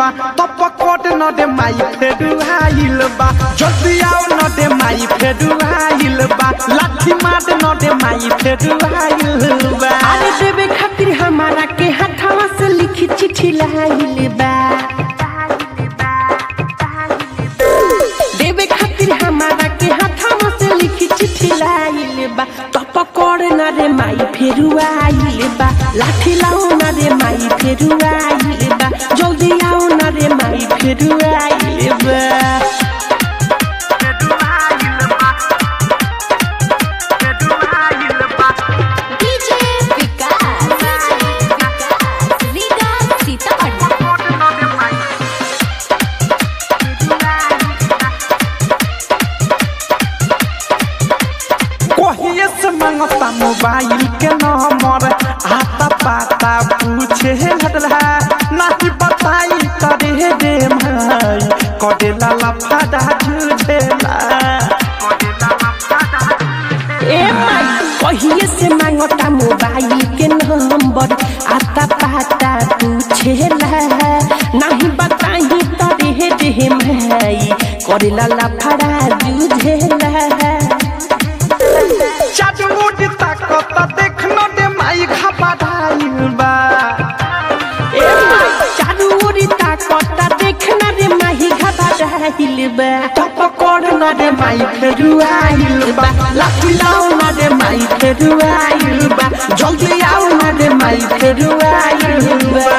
बा तो पकड़ न दे माई फेरू आइल बा जल्दी आओ न दे माई फेरू आइल बा लाठी मार न दे माई फेरू आइल बा अरे देवे खातिर हमारा के हाथवा से लिखी चिट्ठी लाइल बा देवे खातिर हमारा के हाथवा से लिखी चिट्ठी लाइल बा तो पकड़ ना रे माई फेरू आइल बा लाठी लाओ ना रे माई फेरू आइल बा जल्दी आओ ना रे माई फेरू आइल बा डीजे विकास विकास लीगा सीतामढ़ी कोहिए से मांगता मोबाइल के नंबर आता पाता पूछे हटला नहीं बताई करे दे माई करे लाला फादा झूझेला ए माई कहिए से मांगता मोबाइल के नंबर आता पाता पूछेला नहीं बताई तो रे रे माई करेला लफड़ा जूझेला चाचमुट ताकत देख न दे माई घबराइल बा ए माई चारू ओरी ताकता देखना रे माही घबराइल बा तो पकड़ न दे माई फेरू आइल बा लाठी लाओ न दे माई फेरू आइल बा जल्दी आओ न दे माई फेरू आइल बा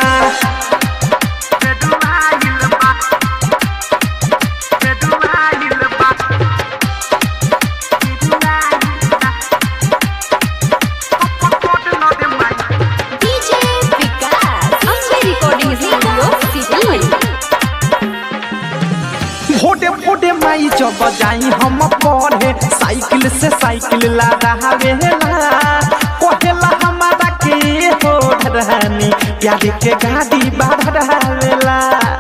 DJ Vikas Ambe recording studio Sitamarhi फोटे फोटे माई जब जाई हम पढ़े साइकिल से साइकिल ला रहावेला कहेला हमारा के हो रहनी प्यारे के गाड़ी बाढ़ रहावेला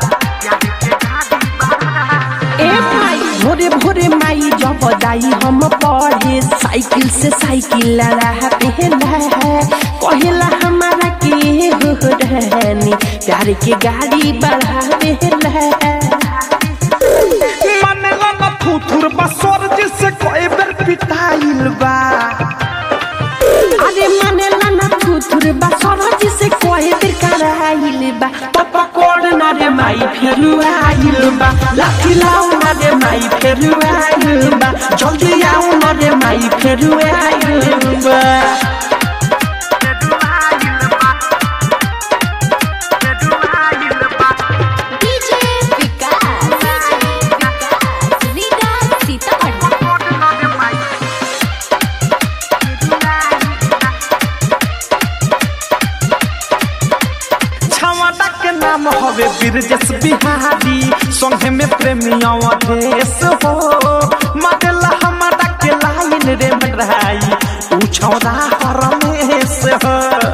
ए माई भोरे भोरे माई जब जाई हम पढ़े साइकिल से साइकिल लड़ा पहला कहेला हमारा के हो रहनी प्यार के गाड़ी बढ़ा देला मन लन थुथुर बसोर जिसे कोई बेर पिटाइल बा अरे माने लाना थुथुर बा सरज से कोई देर कराइल बा तो पकड़ ना रे माई फेरू आइल बा लाठी लाओ ना रे माई फेरू आइल बा जल्दी आओ ना रे माई फेरू आइल बा डीजे विकास विकास लीगा सीतामढ़ी छावाटा के नाम हवे बिरजस बिहारी संगे में प्रेमिया देश हो मगला हमारा के लाइन रे मडराई पूछौरा हरमेश हो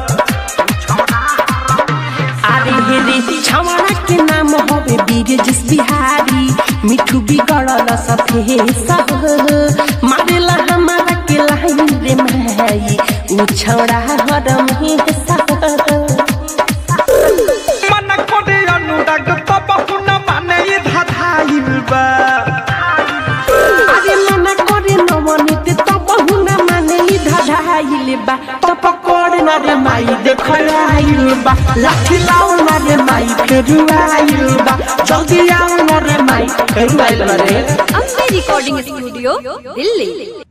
अरे हे रे छावड़ा के नाम हवे बीरजस बिहारी मिठू बिगड़ल सफे सब मारेला हमारा के लाइन रे माई उ छौड़ा हरम ही सब मन कोडे अनुराग तो बहुन माने ये धाधाइल बा अरे मना करे नवनीत तो बहुना माने ई धधाइल बा तो पकड़ ना रे माई देखलाइल बा लाठी लाओ ना रे माई फेरू आइल बा जल्दी आओ ना रे माई फेरू आइल बा रे अम्बे रिकॉर्डिंग स्टूडियो दिल्ली